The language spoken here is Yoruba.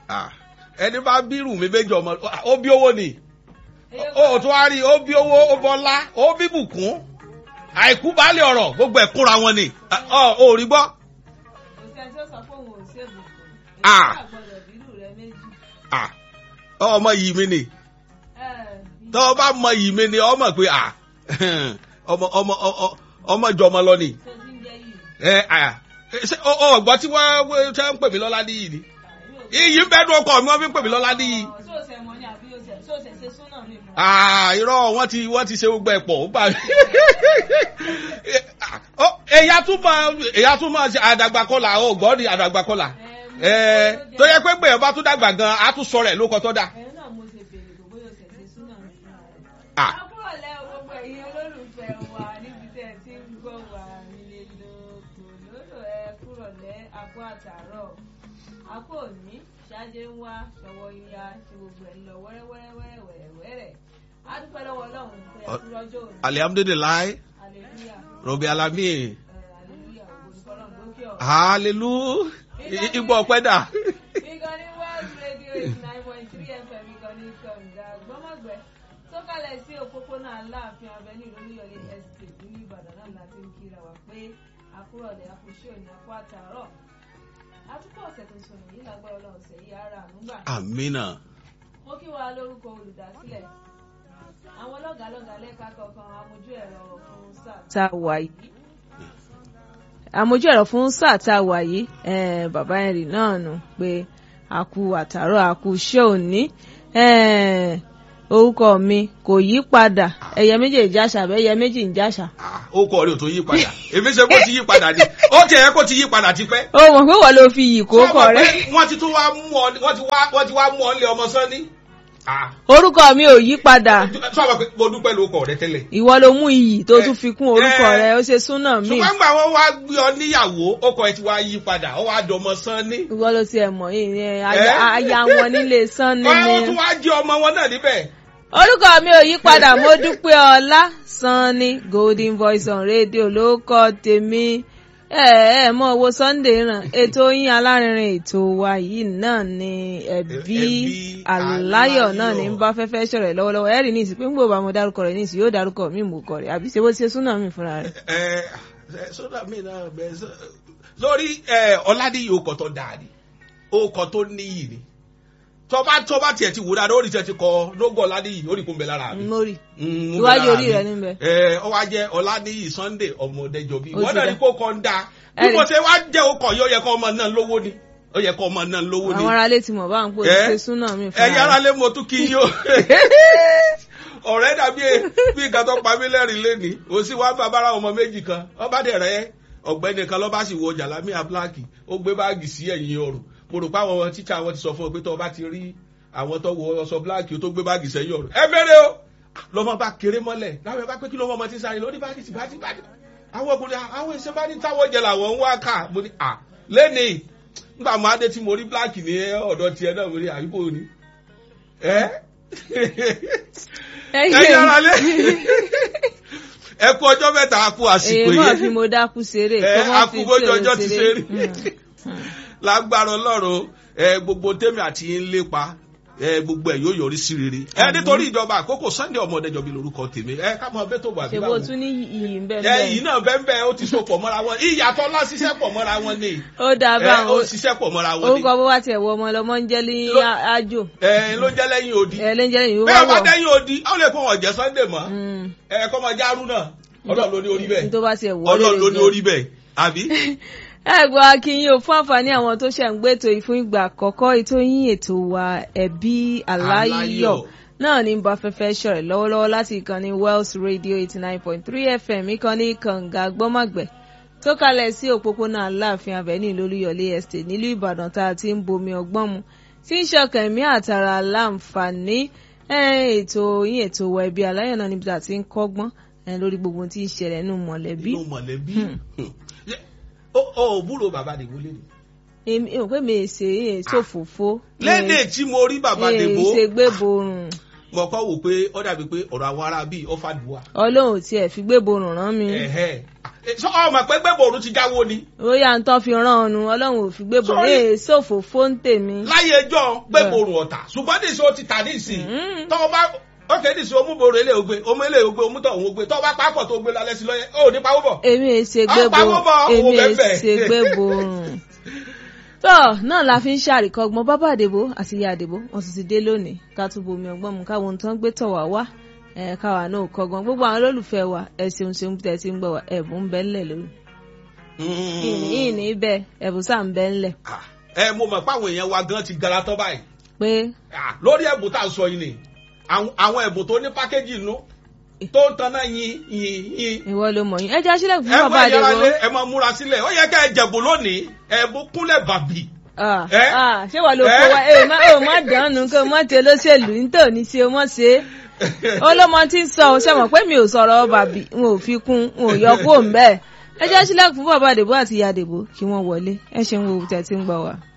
Ah, ẹni bá bírù mi méjì ọmọ ó bí owó ni ó tún wá rí ó bí owó ó bọ́lá ó bí bùkún àìkú baálé ọ̀rọ̀ gbogbo ẹ̀ kúra wọn ni ọ ò rí gbọ́. kò sẹ́ni tó sọ fóun ò ṣèbùkún Ah. èyí àgbọ̀dọ̀ bírù rẹ méjì. Ah, ọmọ yìí mi ni Ẹ, tọ́ ọ bá mọ yìí mi ni ọmọ pé ah, ọmọ ọmọ ọ- ọmọ jọmọ lọ ni. tó ti ń jẹ́ yìí. ẹ ah, ṣé ọ ọ ọgbọ́n tí wọ́n ṣe ń pè mí lọ́lá níyì ni Àbí ò- iyì ń bẹ́ẹ̀ dún ọkọ mi wọ́n fi ń pè mí lọ́lá níyì. Ọ̀, sóòsẹ̀ mọ́ ni àbí òsẹ̀ sóòsẹ̀ ṣe súnà mi fún Ah, irọ́ wọ́n ti wọ́n ti ṣe gbogbo ẹ̀ pọ̀ ó bá mi. Ó, èyà tún máa èyà tún máa ṣe àdàgbàkọlà ó gbọ́ ni àdàgbàkọlà. Ẹ tó yẹ pé gbèyàn bá tún dàgbà gan a tún sọ rẹ̀ ló kọ́ tó dà. ẹ̀yin náà mo ṣe bèrè kò bóyá òsẹ̀ ṣe súnà mi fún rẹ̀. Ah. àkúrò lẹ gbogbo ẹ̀yin olólùfẹ́ wa níbi tẹ́ ẹ ti ń gbọ́ wa nílé lóko lódò ẹ kúrò lẹ àpò àtàárọ̀ àpò òní ṣáájú ń wá ṣọwọ́ yíya ṣe gbogbo ẹ̀ ń lọ wẹ́rẹ́wẹ́rẹ́ wẹ́rẹ́wẹ́rẹ́ a dúpẹ́ lọ́wọ́ ọlọ́run pé ẹ kú lọ́jọ́ òní alihamudulilayi hallelujah robi alami ẹ, hallelujah ògo ni fọlọ́run lókè ọ̀run. hallelu igbó ọpẹ dà. ìkànnì world radio eighty nine point three fm ìkànnì kànga gbọ́mọ̀gbẹ́ tó kalẹ̀ sí òpópónà aláàfin avenue lóríyọlé estate nílùú ìbàdàn náà láti ń kíra wá pé àkúrọ̀lẹ̀ àkúṣe òní àkú àtàárọ̀ àtúkọ̀ ọ̀sẹ̀ tuntun yìí lágbára ọlọ́run ọ̀sẹ̀ yìí ara ànúgbà amina mo kí wa lórúkọ olùdásílẹ̀ àwọn lọ́gàálọ́gàá lẹ́ka kọ̀ọ̀kan amójú ẹ̀rọ fún sáà tá a wà yìí àmójú ẹ̀rọ fún sáà tá a wà yìí eh, bàbá henry náà nù pé a kú àtàrọ̀ a kú iṣẹ́ òní eh, orúkọ mi kò yí padà ẹyẹ méjì ń jáṣà àbẹ ẹyẹ méjì ń jáṣà. ó kọ rí o tó yí padà èmi ṣe kó ti yí padà ni ó tiẹ̀ yẹ kó ti yí padà tipẹ́. ó mọ̀ pé wọ́n ló fi yìí kó kọ̀ Sọ ma rẹ́. pé wọ́n ti tún wá mú ọ wọ́n ti wá wọ́n ti wá mú ọ nílé ọmọ sánni. Ah, orúkọ mi ò yí padà sọ ma pé mo dúpẹ́ ló kọ̀ rẹ tẹ́lẹ̀. ìwọ ló mú iyì tó tún fi kún orúkọ Eh, rẹ ó ṣe súnà mí ṣùgbọ́n gbà wọ́n wá gbé ọ níyàwó ọkọ ẹ ti wá yí padà ọ wá dọmọ sánni. ìwọ ló tiẹ̀ mọ̀ yìí ni aya Eh? aya wọn nílé sanni wọ́n ni. tún wá jẹ́ ọmọ wọn náà níbẹ̀. orúkọ mi ò yí padà mo dúpẹ́ ọlá sanni golden voice on radio ló kọ́ tèmi ẹ ẹ mọ owó sunday ràn ètò yín alárinrin ètò wa yìí náà ni ẹbí Ẹbí aláyọ̀ náà ní aláyọ̀. bá fẹ́fẹ́ sọ̀rọ̀ lọ́wọ́lọ́wọ́ ẹ̀rí ní ìsìn pé ń gbọ́ bá mo dárúkọ rẹ̀ ní ìsìn yóò dárúkọ mi mú kọ rẹ̀ àbí ṣe bó ṣe súnà mi fúnra rẹ̀. ẹ ẹ sódà mi náà bẹ sọ lórí ẹ ọládìyí okọ tó dáa ni okọ tó níyì ni tọba tọba tiẹ̀ ti wò dáadáa ó rí tiẹ̀ ti kọ lógo ọládìyí ó rí kó ń bẹ lára mi. mórí Mm, ó ń bẹ iwájú lára orí mi. rẹ̀ níbẹ̀. ẹ ọ wá jẹ ọládìyí sunday ọmọdéjọbí Ó wọn ti náà dá. ní kó kọ ń da bí Ẹ̀rí. mo ṣe wá jẹ okọ yìí ó yẹ kó ọmọ náà lówó ni ó yẹ kó ọmọ náà lówó ni àwọn aráalé ti mọ̀ bá ń pò Eh? ṣe súnà mi fúnra ẹ̀yin rẹ̀. aráalé mo tún kí yín o ọ̀rẹ́ dàbí bí nǹkan tó pa mí lẹ́rìn lẹ́ni ó sì wá bàbára ọmọ méjì kan ọba dẹ̀ rẹ́ ọ̀gbẹ́ni kan lọ́ba sì wọ jàlámíà bíláàkì ó gbé báàgì sí ẹ̀yìn ọrùn mo rò pé àwọn tíṣà wọn ti sọ fún ọ pé tó o bá ti rí àwọn tó wọ ọsọ bíláàkì tó gbé báàgì sẹ́yìn ọrùn ẹ bẹ̀rẹ̀ o lọ́mọ bá kéré mọ́lẹ̀ láwọn ẹ bá pé kí lọ́mọ ọmọ ti sáré lórí báàgì sí báàgì báàgì àwọn ọkùnrin àwọn ìṣe bá ní táwọn jẹ làwọn ń wá ká mo ní à lẹ́nìí nígbà máa dé tí mo rí bíláàkì ní ọ̀dọ̀ tiẹ̀ náà mo rí àyíkò ni ẹ́ ẹ̀yin ara lé ẹ kú ọjọ́ mẹ́ta a kú àsìkò èyí mọ̀ fi yìí mo dákú ṣeré ẹ kó mọ́ a fi kú bójú tèrè ọjọ́ ti ṣe ṣeré. rí Mm. lágbára ọlọ́run ẹ gbogbo tèmi àti yín lépa ẹ gbogbo ẹ yóò yọrí sí rere ẹ nítorí ìjọba àkókò sunday ọmọdéjọbí lorúkọ tèmi ẹ ká mọ bẹ́ẹ̀ tó wà ṣe bó tún ní iyì ń bẹ́ẹ̀ ẹ yìí bẹ́ẹ̀. náà bẹ́ẹ̀ bẹ́ẹ̀ ó ti so pọ̀ mọ́ra wọn ìyàtọ̀ ńlá ṣiṣẹ́ pọ̀ mọ́ra wọn ni ó dáa ẹ bá ó àwọn ṣiṣẹ́ pọ̀ mọ́ra wọn ni orúkọ bó bá tiẹ̀ wọ ọmọ lọmọ ń jẹ́ ní Ló- àjò ẹ ló jẹ́ lẹ́yìn odi ẹ lẹ́yìn jẹ́ ìwé bẹ́ẹ̀ bá wọ̀. dẹ́yìn odi ó lè fún wọn jẹ́ sunday mọ́ Mm. ẹ kọ́ mọ járú náà ọlọ́run ló ní orí bẹ́ẹ̀ ní tó bá tiẹ̀ wọ́ ọlọ́run ló ní orí bẹ́ẹ̀ àbí. ẹ gbọ́ akínyìn ò fún àǹfààní àwọn tó ṣẹ̀ ń gbé ètò yìí fún ìgbà àkọ́kọ́ ètò yín ètò wa ẹbí aláyọ̀ Aláyọ̀. náà ní bá fẹ́fẹ́ ṣọ̀rẹ̀ lọ́wọ́lọ́wọ́ láti ìkànnì Wells Radio eighty nine point three FM ìkànnì kànga gbọ́màgbẹ̀ tó kalẹ̀ sí òpópónà aláàfin avenue lólúyọ̀lé estate nílùú Ìbàdàn tá a ti ń bomi ọgbọ́n mu tí ń ṣọkàn ẹ̀mí àtàrà láǹfààní ẹ̀, ètò yín ètò wa ẹbí aláyọ̀ náà níbi tá a ti ń kọ́gbọ́n ẹ̀, lórí gbogbo ohun tí ń ṣẹlẹ̀ nínú mọ̀lẹ́bí inú mọ̀lẹ́bí ó ó búrò bàbá dèbò lé ní. èmi ò pé mi èsè èso fòfó lédè tí mo rí bàbá dèbò ìṣègbè borùn mo kọ́ wò pé ó dàbí pé ọ̀rọ̀ àwọn ará bíi ó fàdùà. ọlọ́run tiẹ̀ fi gbé borùn rán mi Ẹ̀hẹ́. sọ ọmọ pé gbẹ̀bọ̀rún ti jáwó ni bóyá ń tán fi rán ọnu ọlọ́run ò fi gbé bò ní Sorry. èso òfófó ń tèmi. láyé ẹjọ́ gbẹ̀bọ̀rún ọ̀tà ṣùgbọ́n ní ìṣó ti tà ní ìsìn Mm. tọ́wọ́ bá ókè ní ìṣó omúboro ilé ògbé omú ilé ògbé omútọ̀ òun ògbé tọ́wọ́ bá pápọ̀ tó gbé lálẹ́ sí lọ́yẹ ó ní pawó bọ̀. èmi è ṣe Ah, gbé bo pawó bọ̀, èmi owó è bẹ́ẹ̀ ṣe gbé bo rùn. tó náà la fi ń ṣàríkọ́gbọ́n bàbá àdèbò àti ìyá àdèbò wọn sì ti dé lónìí ká tún bomi ọgbọ́n mu káwọn ohun tó ń gbé tọ̀ wá wá ẹ̀ káwa náà kọ́gbọ́n gbogbo àwọn olólùfẹ́ wa ẹ ṣeun ṣeun tẹ̀ tí ń gbọ́ wa ẹ̀bùn ń bẹ ńlẹ̀ lónìí. ìní ìní bẹ́ẹ̀ ẹ̀bùn sáà ń bẹ ńlẹ̀ Ah, ẹ mo mọ̀ pé àwọn èèyàn wa gan ti gara tán báyìí pé Ah, lórí ẹ̀bùn tá a sọ yìí ni àwọn àwọn ẹ̀bùn tó ní pákéjì inú tó ń tanná yin yin yin ìwọ ló mọ̀ yín ẹ jẹ́ sílẹ̀ fún ẹ bàbá mọ ìyára àdèbò. lé ẹ mọ múra sílẹ̀ ó yẹ ká ẹ jẹ̀bù lónìí ẹ̀bùn kúnlẹ̀ bàbí. Ah, Eh? ah, ṣé wàá ló Eh? kó wa ẹ ò má ò má dánù kó o má ti olóṣèlú nítòní ṣe o mọ̀ ṣe é olómọ tí ń sọ ọ ṣe mọ̀ pé mi ò sọ̀rọ̀ bàbí n ò fi kún n ò yọ kó ń bẹ́ẹ̀ ẹ jẹ́ sílẹ̀ fún bàbá àdèbò àti ìyá àdèbò kí wọ́n wọlé ẹ ṣeun wo tẹ̀ tí ń gbọ́ wa.